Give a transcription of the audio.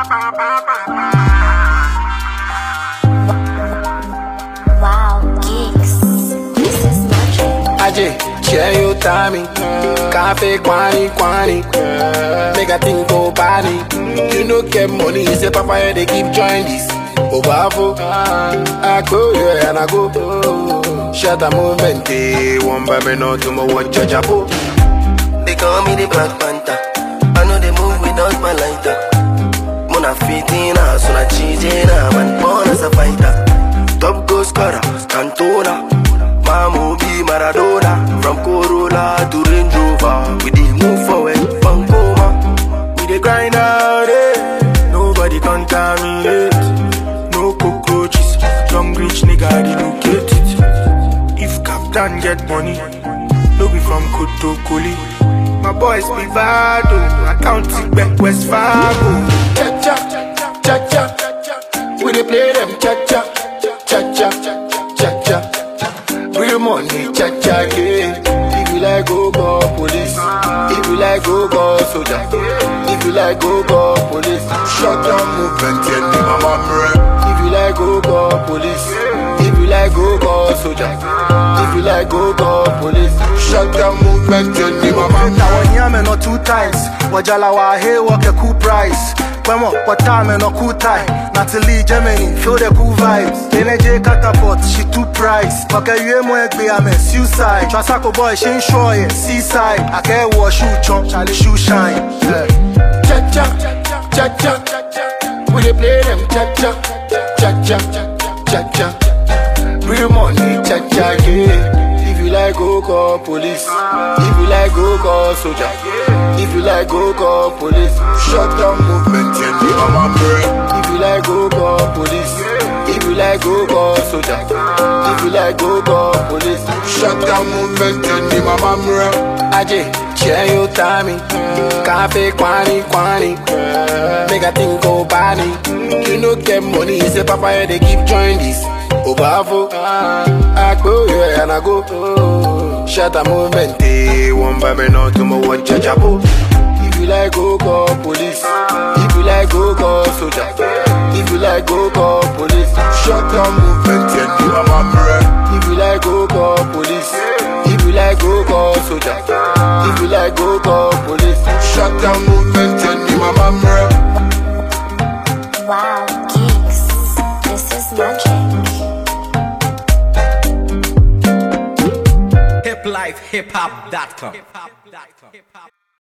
Wow, geeks. This is magic. Aje, share your timing. Cafe, quani, quani. Make a thing go body. You no get money, say papa, they keep join this. Obafo, I go, yeah, and I go. Shut a movement, eh, one by me, no tomorrow, watch your chapo. They call me the Black Panther. I know they move without my lighter. Mona fitina, so na cheesina, man born as a fighter. Top goal scorer, Cantona. Mamu be Maradona. From Corolla to Range Rover, we dey move forward, Pancoma. We dey grind out, eh? Nobody contaminate. No cockroaches, young rich nigga relocate it. If Captain get money, no be from Kotokoli. My boys be Vado, accounting back West Fargo. Cha cha, cha cha. We dey play them cha cha, cha cha, cha cha. Real money, cha cha, yeah. If you like, go call police. If you like, go call soldier. If you like, go call police. Shut down movement, yeah, ni mama mre. If you like, go call police. If you like, go call soldier. If you like, go call police. Shut down movement, yeah, ni mama mre. na wanyame no two times wajala wa he work a cool price Kwemo, what time no cool time Natalie, Germany, feel the cool vibes NJ catapult, she too price Maka yue mo egbe ame suicide Trasako boy, she ain't sure yeah, seaside I can't wash shoe chunk, Charlie shoe shine yeah. cha cha cha cha We dey play them cha cha cha cha cha cha. Real money cha cha yeah. If you like go call police. If you like go call soldier. If you like go call police. Shut down movement yeah, ni mama mre. If you like go call police. If you like go call soldier. If you like go call police. Shut down movement yeah, ni mama mre. Aje, share your timing. Cafe, quani, quani. Make a thing go body. You no get money, say papa, they keep join this. Obafo, I go, yeah, and I go. Shut a movement, eh, one by me, no tomorrow, watch your chapo. If you like, go call police. If you like, go call soldier. If you like, go call police. Shut down movement, yeah, ni mama mre. If you like, go call police. If you like, go call soldier. If you like, go call police. Shut down movement, yeah, ni mama mre. Wow, geeks. This is magic. hiplifehiphop.com.